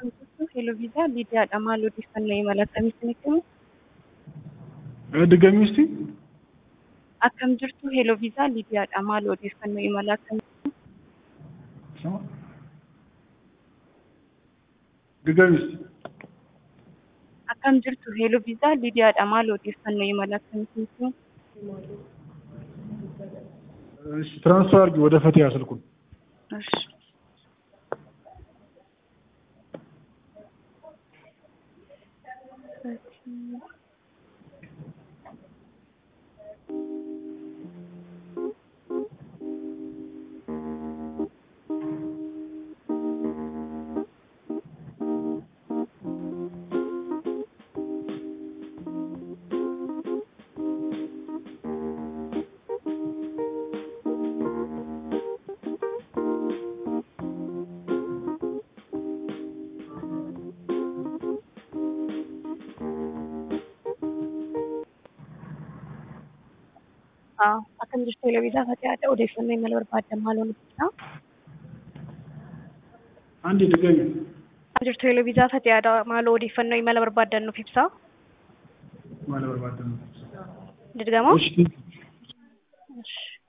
Akkam jirtu Heeloviizaaa Liidiyaadha. Maal odeeffannoo imala akkamiitti nutti himu? ድገሚ እስቲ Akkam jirtu Heeloviizaaa Liidiyaadha. Maal odeeffannoo imala akkamiitti himu? ድገሚ እስቲ Akkam jirtu Heeloviizaaa Liidiyaadha. Maal odeeffannoo imala akkamiitti nutti himu? እሺ ትራንስፈር አድርጊ ወደ ፈቲያ ስልኩን እሺ አዎ akkam jirtu Heeloviizaaa Fatihaadha. Odeeffannoo imala barbaaddan maal nutti ibsaa? አንዴ ድገሚ Akkam jirtu Heeloviizaaa Fatihaadha. Maal odeeffannoo imala barbaaddan nuuf ibsaa? ማለት በርባደ ነው Dirgamoo? እሺ እሺ